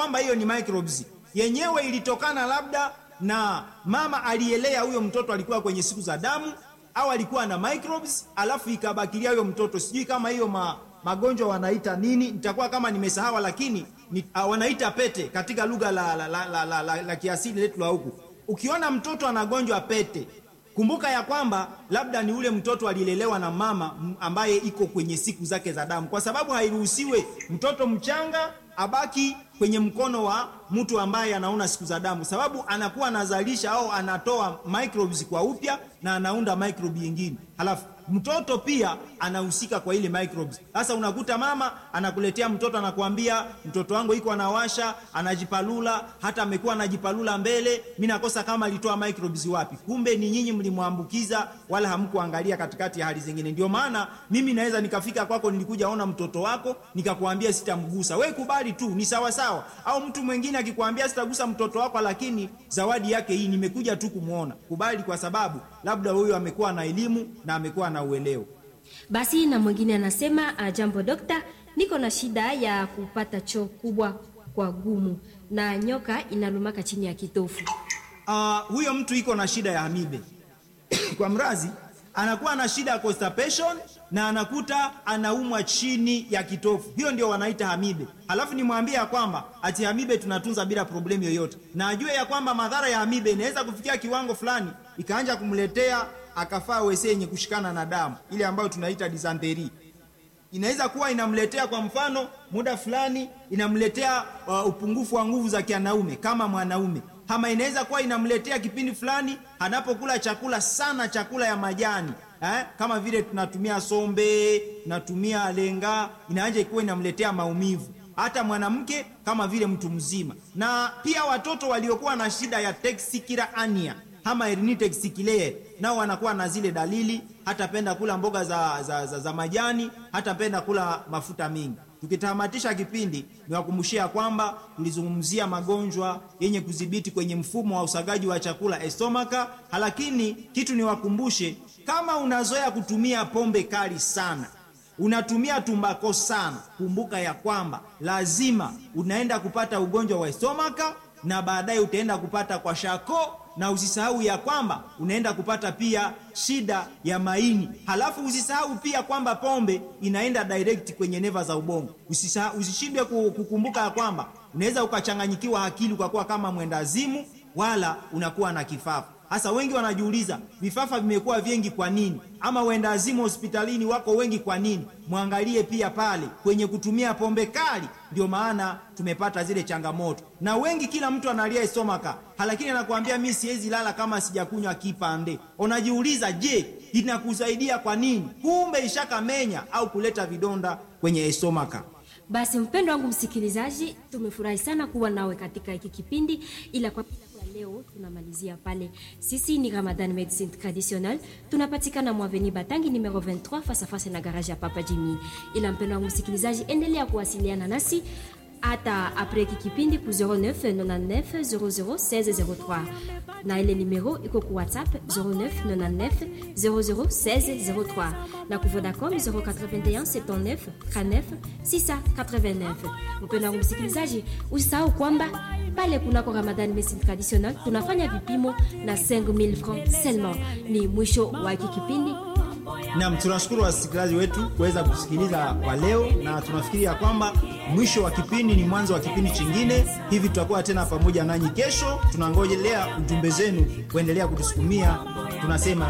kwamba hiyo ni microbes yenyewe ilitokana labda na mama aliyelea huyo mtoto alikuwa kwenye siku za damu au alikuwa na microbes alafu ikabakilia huyo mtoto sijui kama hiyo ma, magonjwa wanaita nini nitakuwa kama nimesahawa lakini ni, uh, wanaita pete katika lugha la, la, la, la, la, la, la kiasili letu la huku ukiona mtoto anagonjwa pete kumbuka ya kwamba labda ni ule mtoto alilelewa na mama m- ambaye iko kwenye siku zake za damu kwa sababu hairuhusiwe mtoto mchanga abaki kwenye mkono wa mtu ambaye anaona siku za damu sababu anakuwa anazalisha au anatoa microbes kwa upya na anaunda microbe nyingine halafu mtoto pia anahusika kwa ile microbes sasa unakuta mama anakuletea mtoto anakuambia mtoto wangu iko anawasha anajipalula hata amekuwa anajipalula mbele mi nakosa kama alitoa microbes wapi kumbe ni nyinyi mlimwambukiza wala hamkuangalia katikati ya hali zingine ndio maana mimi naweza nikafika kwako nilikuja ona mtoto wako nikakwambia sitamgusa we kubali tu ni sawa sawa au mtu mwingine akikwambia sitagusa mtoto wako lakini zawadi yake hii nimekuja tu kumwona kubali kwa sababu labda huyo amekuwa na elimu na amekuwa na uelewa Basi na mwingine anasema uh, jambo dokta, niko na shida ya kupata choo kubwa kwa gumu na nyoka inalumaka chini ya kitofu. uh, huyo mtu iko na shida ya amibe kwa mrazi anakuwa na shida ya constipation na anakuta anaumwa chini ya kitofu hiyo ndio wanaita hamibe halafu nimwambie ya kwamba ati hamibe tunatunza bila problemu yoyote na ajue ya kwamba madhara ya hamibe inaweza kufikia kiwango fulani ikaanja kumletea akafaa wese yenye kushikana na damu ile ambayo tunaita dysentery inaweza kuwa inamletea kwa mfano muda fulani inamletea uh, upungufu wa nguvu za kianaume kama mwanaume ama inaweza kuwa inamletea kipindi fulani anapokula chakula sana chakula ya majani eh? kama vile tunatumia sombe tunatumia lenga inaanja kuwa inamletea maumivu hata mwanamke kama vile mtu mzima na pia watoto waliokuwa na shida ya texikira ania ama herniated sikilee nao wanakuwa na zile dalili hatapenda kula mboga za, za, za, za majani hatapenda kula mafuta mingi tukitamatisha kipindi niwakumbushia kwamba tulizungumzia magonjwa yenye kudhibiti kwenye mfumo wa usagaji wa chakula estomaka lakini kitu niwakumbushe kama unazoea kutumia pombe kali sana unatumia tumbako sana kumbuka ya kwamba lazima unaenda kupata ugonjwa wa estomaka na baadaye utaenda kupata kwa shako na usisahau ya kwamba unaenda kupata pia shida ya maini halafu usisahau pia kwamba pombe inaenda direct kwenye neva za ubongo Usisahau- usishindwe ku- kukumbuka ya kwamba unaweza ukachanganyikiwa akili ukakuwa kama mwendazimu wala unakuwa na kifafa hasa wengi wanajiuliza vifafa vimekuwa vingi kwa nini ama wendazimu hospitalini wako wengi kwa nini mwangalie pia pale kwenye kutumia pombe kali ndio maana tumepata zile changamoto na wengi kila mtu analia estomaka lakini anakuambia mi siwezi lala kama sijakunywa kipande unajiuliza je inakusaidia kwa nini kumbe ishakamenya au kuleta vidonda kwenye estomaka Basi mpendo wangu msikilizaji, tumefurahi sana kuwa nawe katika hiki kipindi, ila kwa kwa leo tunamalizia pale. Sisi ni Ramadan Medicine Traditionnel, tunapatikana Mwaveni Batangi numero 23 face à face na garage ya Papa Jimmy. Ila mpendo wangu msikilizaji, endelea kuwasiliana nasi hata apres hiki kipindi ku 09 99 00 1603 na ile numero iko ku whatsapp 09 99 00 1603 na ku vodacom 081 79 39 689 mpendo wangu msikilizaji usisahau kwamba pale kunako ramadan medicine traditionnel tunafanya vipimo na 5000 francs seulement ni mwisho wa hiki kipindi Naam, tunashukuru wasikilizaji wetu kuweza kusikiliza kwa leo, na tunafikiri ya kwamba mwisho wa kipindi ni mwanzo wa kipindi chingine. Hivi tutakuwa tena pamoja nanyi kesho. Tunangojelea ujumbe zenu kuendelea kutusukumia. Tunasema